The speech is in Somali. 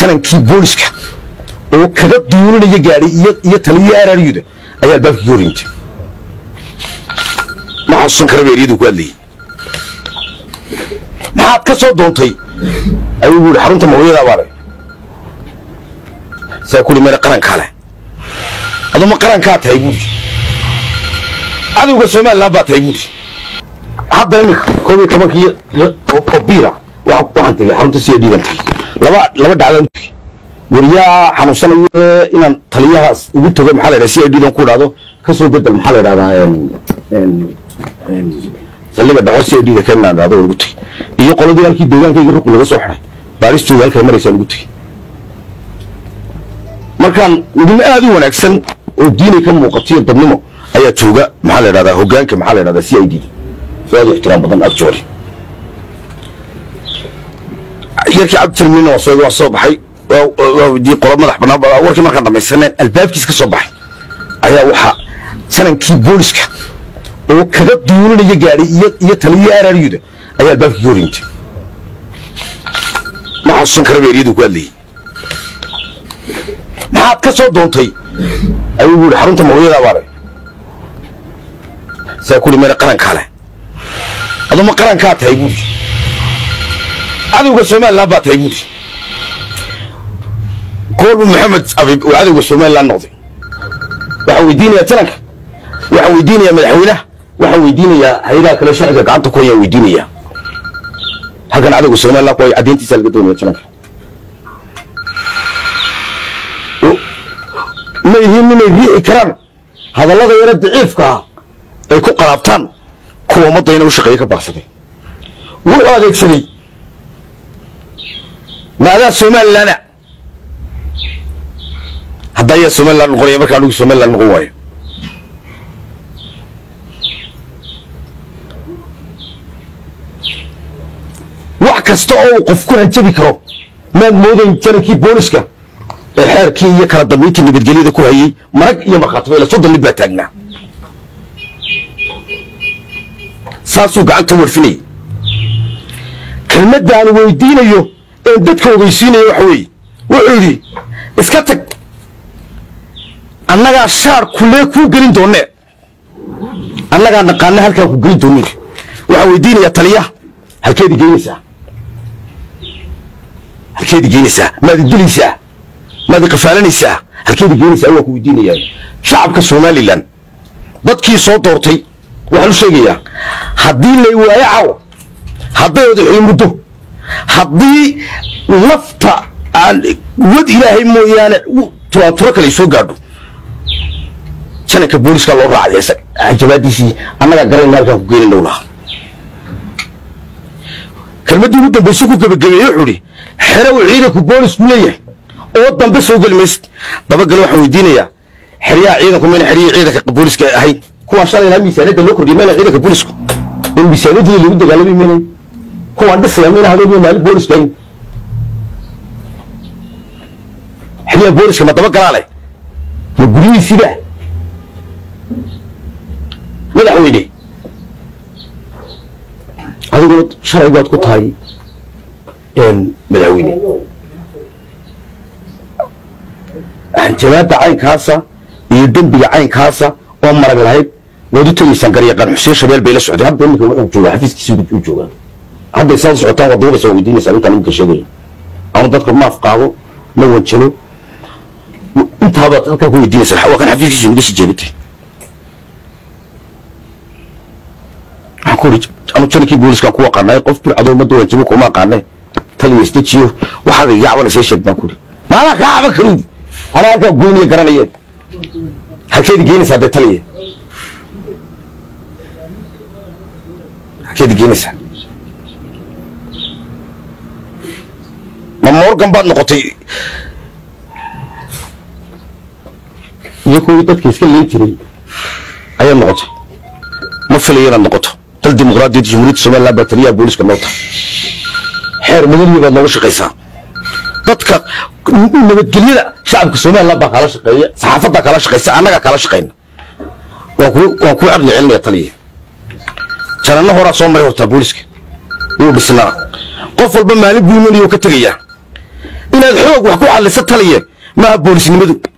janankii booliska oo kaga duulinaya gaadhay iyo taliya araryuda ayaa albaabkii horintay ma xasuusan kara beeryadu ku hadlayay maxaad ka soo doontay ayuu yidhi xarunta mawliyada baale saa kuli mena qarankaa leh aduma qarankaa tahay buuri cadowga somalilan baa tahay buuri hadda iminka koob iyo tobankii oo biira waxaan tegay xarunta siya dhiigan tagay laba laba dhacdaan wariyaa xanuunsanayo inaan taliyahaas ugu tago maxaa la yidhaha si ay dhiidan ku dhahdo ka soo bedel maxaa la yidhahdaa saldhiga dhaco si ay dhiida ka inaan dhahdo ugu tagay iyo qoladii halkii deegaankayga ruqi laga soo xiday baaristooda halkay maraysaan ugu tagay markaan idin aad u wanaagsan oo diinay ka muuqatiyo dadnimo ayaa jooga maxaa la yidhahdaa hogaanka maxaa la yidhahdaa c i d aad u ixtiraam badan agjoori yarkii cabditirmin waa soo waa soo baxay waa weydiiyey qolo madax bannaan warkii markaan dhamaysaneen albaabkiis ka soo baxay ayaa waxaa janankii booliska oo kaga duulinaya gaadhay iyo taliya araryuda ayaa albaabkii horintay ma xasuusan kara beeryadu ku hadlayay maxaad ka soo doontay ayuu yidhi xarunta mawliyada baale saa kuli mena qarankaa leh aduma qarankaa tahay buuri cadowga somalilan baa tahay buuri goorbu maxamed abib uu cadowga somalilan noqday waxaan weydiinayaa jananka waxaan weydiinayaa madaxweynaha waxaan weydiinayaa hay-adaha kale sharciga gacanta ku hayaan weydiinayaa halkan cadowga somalilan ku hay caddeyntiisa laga doonaya jananka ma yihiin inay riixi karaan hadallada yaro daciifka ah ay ku qalaabtaan kuwa ummadda ina u shaqeeye ka baaqsaday wuxuu adeegsaday maadaa somalilana hadda ayaa somalilan noqonaya markaa anugu somalilan noqon waayo wax kasta oo uu qof ku hanjabi karo maad moodayn janankii booliska ee xeerkii iyo kala dambayntii nabadgelyada ku hayey marag iyo markhaatiba ila soddon nin baa taagnaa saasuu gacanta warfinayay kelmaddaanu weydiinayo een dadka ogeysiinayo waxa weeye wuxuu yidhi iska tag annagaa shaar kulee kuu gelin doonee annagaa naqaana halkaan ku gelin doonin waxaan weydiinayaa taliyaha halkeedi geynaysaa halkeedi geynaysaa maad idilaysaa maad iqafaalanaysaa halkeedi geynaysaa waan ku weydiinayaa shacabka somalilan dadkii soo doortay waxaan u sheegayaa haddii lay waayo cawo hadday odaxii muddo haddii nafta aan wad ilaahay mooyaane turaanturo kale soo gaadho jananka booliska loo raacday isaga jawaadiisii annagaa garayna halkaan ku geenin dhowlaha kelmaddii ugu dambayse ku gebagabeeye wuxuu idhi xerow ciidanku boolisku leeyahay oo dambe soo geli maysid dabagale waxaan weydiinayaa xeryaha ciidanku mayna xeryihii ciidanka booliska ahayn kuwaan shalayna miisaaniyadda loo kordhiyay mayna ciidanka boolisku in miisaaniyaddii lagu dagaalamay mayna kuwaan dhisaya mayna habeenyo maalin booliska ahayn xeryaha booliska ma daba galaa leh ma guryihiisiba madaxweyne adigoo sharcigood ku tahay madaxweyne hanjabaadda caynkaasa iyo dembiga caynkaasa oo marag lahayd waad u tegaysaan garyaqaan xuseen shabeel bay la socday hadda iminka wuxuu joogaa xafiiskiisa u joogaa hadday saad socotaan waad duubaysa waa weydiinaysaa ninkaan iminka sheegaya ama dadka maaf qaado ma wanjalo intaabaad halkaa ku weydiinaysaa waa kan xafiiskiisa naga sii jeedintay waxaan ku uri anu janankii booliskaan ku aqaanay qof bircadoo ummadda wanjabo kuma aqaanay taliya isdejiyo waxaad iga caban isee sheeg baan ku uri maadaa kaa caban karuudi anaa halkaa goyniya garanayeen halkeedi geynaysaa dee taliya halkeedi geynaysaa ma morgan baad noqotay iyo kuwii dadka iska leen jiray ayaad noqotay ma filayo inaad noqoto dal dimuqraadiyadda jamhuuriyadda somaliland baa taliyaha booliska noo tahay xeer madaniya baad nooga shaqaysaa dadka nabadgelyada shacabka somaliland baa kala shaqeeya saxaafaddaa kala shaqaysa annagaa kala shaqayna waan ku waan kuu caqli celinaya taliya jananno horaa soo maray hortaa booliska wuu dhisnaa qof walba maalin buu imanayo ka tegayaa inaad xoog wax ku xalliso taliye maaha boolisnimadu